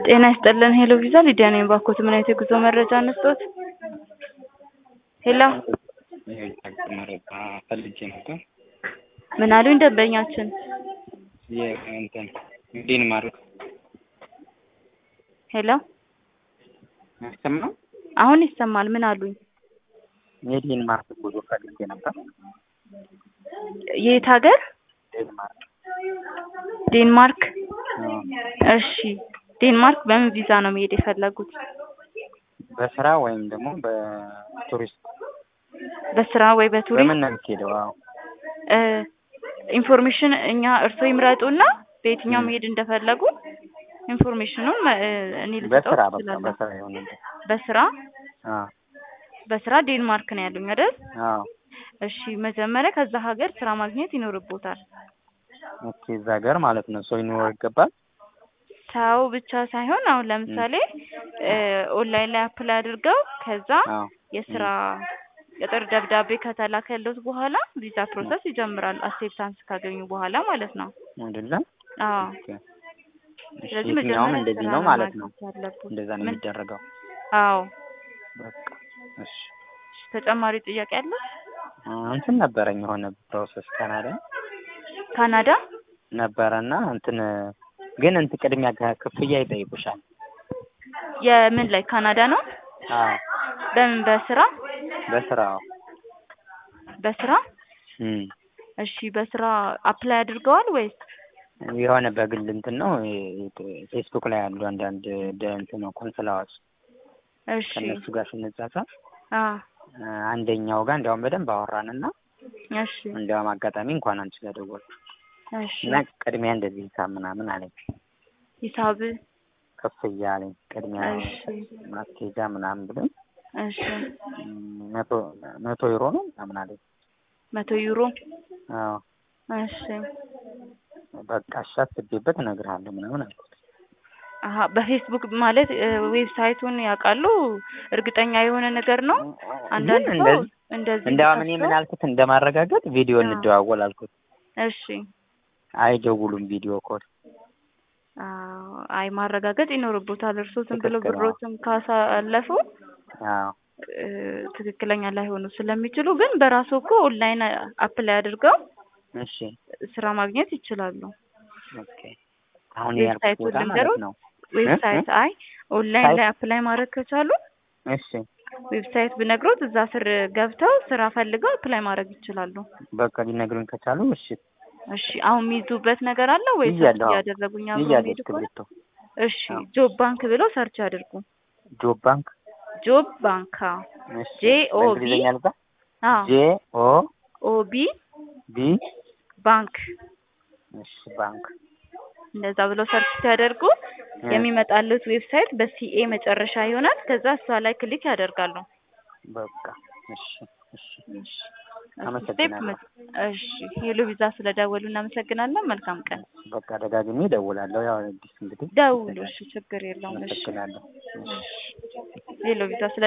ጤና ይስጥልን ሄሎ ቪዛ ሊዲያ ነኝ። ባኮት ምን አይነት የጉዞ መረጃ እንስጦት? ሄሎ መረጃ ፈልጌ ነበር። ምን አሉኝ ደንበኛችን? የእንትን ዴንማርክ ሄሎ አይሰማም? አሁን ይሰማል። ምን አሉኝ? የዴንማርክ ጉዞ ፈልጌ ነበር። የት ሀገር? ዴንማርክ ዴንማርክ። አዎ። እሺ ዴንማርክ በምን ቪዛ ነው መሄድ የፈለጉት? በስራ ወይም ደግሞ በቱሪስት በስራ ወይ በቱሪስት? በምን ነው የምትሄደው? አዎ እ ኢንፎርሜሽን እኛ እርስዎ ይምረጡና በየትኛው ም። መሄድ እንደፈለጉ ኢንፎርሜሽኑን መ- እ እኔ ልሰጠው በስራ በቃ እችላለሁ። በስራ የሆነ በስራ አዎ በስራ ዴንማርክ ነው ያሉኝ አይደል? አዎ እሺ መጀመሪያ ከዛ ሀገር ስራ ማግኘት ይኖርቦታል። ኦኬ እዛ ሀገር ማለት ነው ሰው ይኖረው ይገባል። ሰው ብቻ ሳይሆን አሁን ለምሳሌ እ ኦንላይን ላይ አፕላይ አድርገው ከዛ አዎ የስራ ቅጥር ደብዳቤ ከተላከለት በኋላ ቪዛ ፕሮሰስ ይጀምራል። አክሴፕታንስ ካገኙ በኋላ ማለት ነው። አይደለም? አዎ ኦኬ እሺ ስለዚህ የትኛውም መጀመሪያ እንደዚህ ስራ ነው ማለት ነው። ማግኘት ያለብዎት። እንደዛ ነው ምን? የሚደረገው። አዎ በቃ እሺ ተጨማሪ ጥያቄ አለ? አ፣ እንትን ነበረኝ የሆነ ፕሮሰስ ካናዳ ካናዳ ነበረና እንትን ግን እንትን ቅድሚያ ጋ- ክፍያ ይጠይቁሻል። የምን ላይ ካናዳ ነው? አዎ በምን በስራ በስራው በስራ እም እሺ በስራ አፕላይ አድርገዋል ወይስ? የሆነ በግል እንትን ነው የ- ፌስቡክ ላይ ያሉ አንዳንድ ደ- እንትን ነው ኮንስላዎች እሺ ከእነሱ ጋር ስንጻጻፍ አ አ፣ አንደኛው ጋር እንዲያውም በደንብ አወራንና እሺ እንዲያውም አጋጣሚ እንኳን አንቺ ጋር ደወልኩ እሺ እና ቅድሚያ እንደዚህ ሂሳብ ምናምን አለኝ ሂሳብ ክፍያ አለኝ ቅድሚያ እሺ ማስኬጃ ምናምን ብሎኝ እሺ እም፣ መቶ መቶ ዩሮ ነው ምናምን አለኝ። መቶ ዩሮ አዎ እሺ በቃ እሺ አስቤበት እነግርሃለሁ ምናምን አልኩት። አሀ በፌስቡክ ማለት እ ዌብሳይቱን ያውቃሉ? እርግጠኛ የሆነ ነገር ነው። አንዳንድ ግን ሰው እንደዚህ እንደዚህ እንደውም እኔ ምን ተከፍቶ- አልኩት እንደማረጋገጥ ቪዲዮ አዎ። እንደዋወል አልኩት። እሺ አይደውሉም ቪዲዮ ኮል። አዎ፣ አይ ማረጋገጥ ይኖርቦታል። እርስዎ ዝም ብሎ ትክክል ነው። ብሮትን ካሳለፉ አዎ እ ትክክለኛ ላይሆኑ ስለሚችሉ ግን በራሱ እኮ ኦንላይን አፕላይ አድርገው እሺ ስራ ማግኘት ይችላሉ። ኦኬ። አሁን ያልኩት ዌብሳይቱን ቦታ ማለት ልንገሮት? ነው። ዌብሳይት አይ ኦንላይን ሳይት? ላይ አፕላይ ማድረግ ከቻሉ እሺ ዌብሳይት ብነግሮት እዛ ስር ገብተው ስራ ፈልገው አፕላይ ማድረግ ይችላሉ። በቃ ሊነግሩኝ ከቻሉ እሺ እሺ አሁን የሚይዙበት ነገር አለ ወይ? ሰርች ይያለሁ። አዎ። እያደረጉኝ አብሮ ይያለሁ የሚሄድ ከሆነ እስክሪብቶ። እሺ አዎ። ጆብ ባንክ ብለው ሰርች አድርጉ። ጆብ ባንክ ጆብ ባንክ አዎ። እሺ ጄ ኦ ቢ በእንግሊዝኛ ልባ አዎ ጄ ኦ ኦ ቢ ቢ ባንክ እሺ ባንክ እንደዛ ብለው ሰርች ሲያደርጉ እ የሚመጣሉት ዌብሳይት በሲኤ መጨረሻ ይሆናል። ከዛ እሷ ላይ ክሊክ ያደርጋሉ። በቃ እሺ እሺ እሺ አመሰግናለሁ። እሺ ሄሎ ቪዛ ስለደወሉ እናመሰግናለን። መልካም ቀን። በቃ ደጋግሜ እደውላለሁ። ያው አዲስ እንግዲህ ደውሉ። እሺ ችግር የለውም። እሺ አመሰግናለሁ። እሺ ሄሎ ቪዛ ስለ